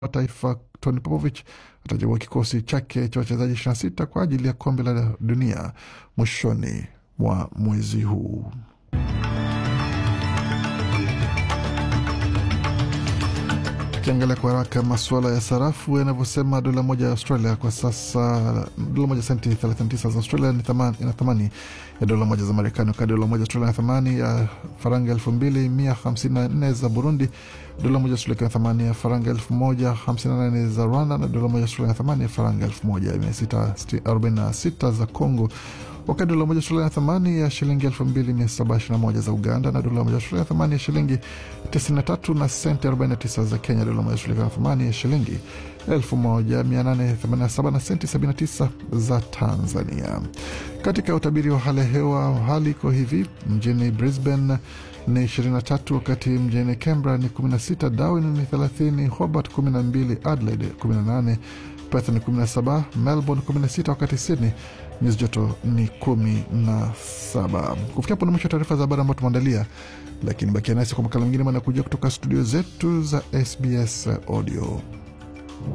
wa taifa Tony Popovich atachagua kikosi chake cha wachezaji 26 kwa ajili ya kombe la dunia mwishoni mwa mwezi huu. Tukiangalia kwa haraka masuala ya sarafu yanavyosema, dola moja ya Australia kwa sasa, dola moja senti 39 za Australia ina thamani ya dola moja za Marekani, wakati dola moja Australia ina thamani ya faranga 2154 za Burundi, dola moja Australia ina thamani ya faranga 1058 za Rwanda, na dola moja Australia ina thamani ya faranga 1646 za Congo wakati dola moja Australia na thamani ya shilingi 2721 za Uganda, na dola moja Australia na thamani ya shilingi 93 na senti 49 za Kenya. Dola moja Australia na thamani ya shilingi 1887 na senti 79 za Tanzania. Katika utabiri wa hali ya hewa, hali iko hivi: mjini Brisbane ni 23, wakati mjini Canberra ni 16, Darwin ni 30, Hobart 12, Adelaide 18, Perth ni 17, Melbourne 16, wakati Sydney nyuzi joto ni kumi na saba. Kufikia hapo ni mwisho wa taarifa za habari ambayo tumeandalia, lakini bakia nasi kwa makala mengine manakuja kutoka studio zetu za SBS Audio.